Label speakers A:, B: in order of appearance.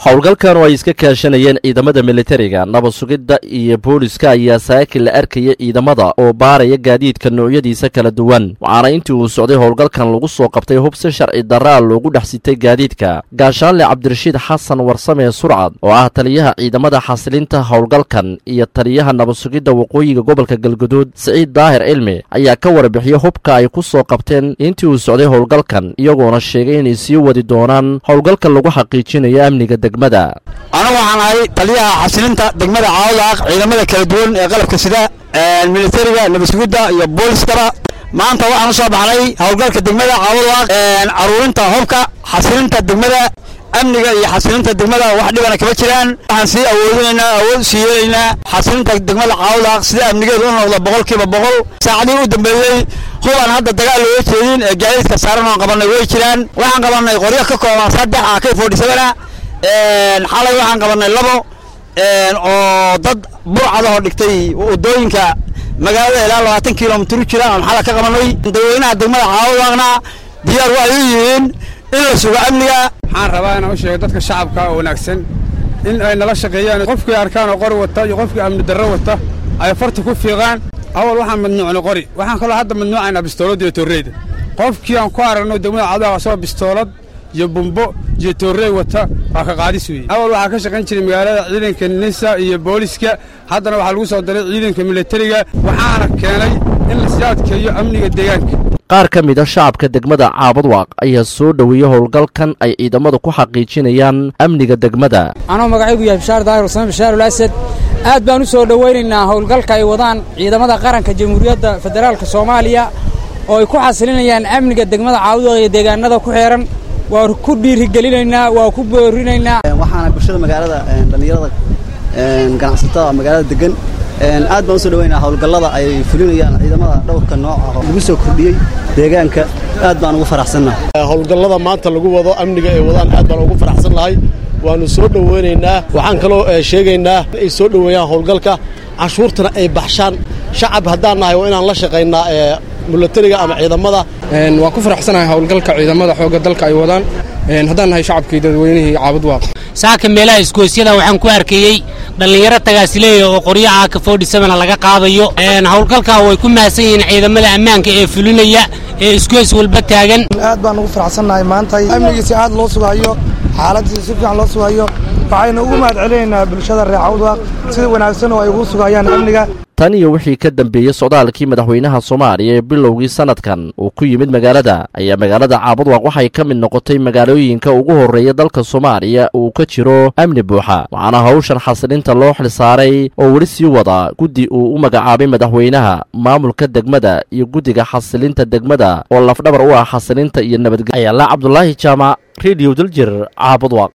A: howlgalkan oo ay iska kaashanayeen ciidamada militariga nabad sugidda iyo booliska ayaa saakil la arkaya ciidamada oo baaraya gaadiidka noocyadiisa kala duwan waxaana intii uu socday howlgalkan lagu soo qabtay hubsi sharci daraa loogu dhex sitay gaadiidka gaashaanle cabdirashiid xasan warsame surcad oo ah taliyaha ciidamada xasilinta howlgalkan iyo taliyaha nabad sugidda waqooyiga gobolka galguduud siciid daahir cilmi ayaa ka warbixiya hubka ay ku soo qabteen intii uu socday howlgalkan iyagoona sheegay inay sii wadi doonaan howlgalka lagu xaqiijinayo amniga degmada
B: anigu waxaan ahay taliyaha xasilinta degmada caawdaaq ciidamada kala duwan ee qalabka sida militariga nabad sugidda iyo booliskaba maanta waxaan u soo baxnay howlgalka degmada caawdaaq caruurinta hubka xasilinta degmada amniga iyo xasilinta degmada wax dhibana kama jiraan waxaan sii awoodinaynaa awood sii yeelaynaa xasilinta degmada caawdaaq sida amnigeedu u noqdo boqolkiiba boqol saacadihii u dambeeyey hubaan hadda dagaal looga jeedin ee gaadiidka saaran oon qabannay way jiraan waxaan qabannay qoryo ka kooban saddex ah k forty sevena xalay waxaan qabannay labo oo dad burcadahoo dhigtay waddooyinka magaalada ilaa labaatan kilomitir u jira aan xala ka qabannay dadweynaha degmada caawdaaqna diyaar waxay u yihiin in la sugo amniga
C: waxaan rabaa inaan u sheego dadka shacabka oo wanaagsan in ay nala shaqeeyaan qofkii arkaan oo qori wata iyo qofkii amni darro wata ay farta ku fiiqaan awal waxaan madnuucnay qori waxaan kaloo hadda madnuucaynaa bistooladda iyo torreyda qofkii aan ku aragno degmada caawdaaq asagoo bistoolad iyo bumbo iyo toorrey wata waa ka qaadis weeye awal waxaa ka shaqayn jiray magaalada ciidanka nisa iyo booliska haddana waxaa lagu soo daray ciidanka militariga waxaana keenay in la sii adkeeyo amniga deegaanka
A: qaar ka mid a shacabka degmada caabadwaaq ayaa soo dhoweeyey howlgalkan ay ciidamadu ku xaqiijinayaan amniga degmada
D: anuu magacaygu yahay bishaar daahir usame bishaarul asad aad baan u soo dhowaynaynaa howlgalka ay wadaan ciidamada qaranka jamhuuriyadda federaalka soomaaliya oo ay ku xasilinayaan amniga degmada caabadwaaq iyo deegaanada ku xeehan waa ku dhiirigelinaynaa waa ku boorinaynaa
E: waxaana bulshada magaalada dhallinyarada ganacsatada magaalada degan aad baan u soo dhaweynaa howlgallada ay fulinayaan ciidamada dhowrka nooca lagu soo kordhiyey deegaanka aad baan ugu faraxsannahay
F: howlgallada maanta lagu wado amniga ay wadaan aad baan ugu faraxsan nahay waannu soo dhoweynaynaa waxaan kaloo sheegaynaa in ay soo dhoweeyaan howlgalka cashuurtana ay baxshaan shacab haddaan nahay waa inaan la shaqaynaa milatariga ama ciidamada
C: waan ku faraxsanahay howlgalka ciidamada xoogga dalka ay wadaan haddaan nahay shacabkii dadweynihii caabudwaaq
G: saaka meelaha iskoosyada waxaan ku arkayey dhallinyaro tagaasileeya oo qoryaha ka forty sevena laga qaadayo howlgalkaa way ku mahadsan yihiin ciidamada ammaanka ee fulinaya ee iskoys walba taagan
H: aad baan ugu faraxsannahay maanta amnigiisa aad loo sugayo xaaladiisa si fiican loo sugayo waxaynu ugu mahad celinaynaa bulshada reer cawdwaaq sida wanaagsan oo ay ugu sugayaan amniga
A: tan iyo wixii ka dambeeyey socdaalkii madaxweynaha soomaaliya ee bilowgii sanadkan uu ku yimid magaalada ayaa magaalada caabadwaaq waxay ka mid noqotay magaalooyinka ugu horreeya dalka soomaaliya uu ka jiro amni buuxa waxaana hawshan xasilinta loo xilsaaray oo weli sii wada guddi uu u magacaabay madaxweynaha maamulka degmada iyo guddiga xasilinta degmada oo lafdhabar u ah xasilinta iyo nabadgelya ayaala cabdulaahi jaamac rediyo daljir caabadwaaq